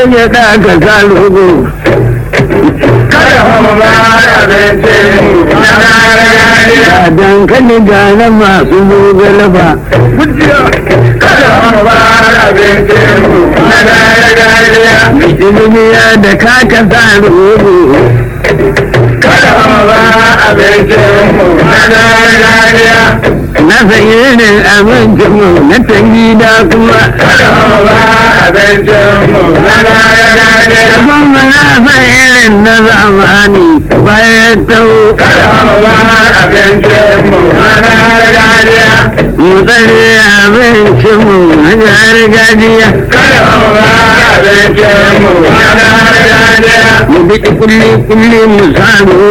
ya da ka sa rogo kada mu ba abincin mu na gargajiya ga dankali ga na masu zogale ba kada mu ba abincin mu na gargajiya ilimiya da ka ka sa rogo kada mu ba abincin mu na gargajiya na san irin abincin mu na tangi da kuma kada mu ba abincin mu na gargajiya kuma na san irin na zamani bayan tau kada mu ba abincin mu na gargajiya mu tsare abincin mu na gargajiya kada mu ba abincin mu na gargajiya mu bi kulli kulli mu samu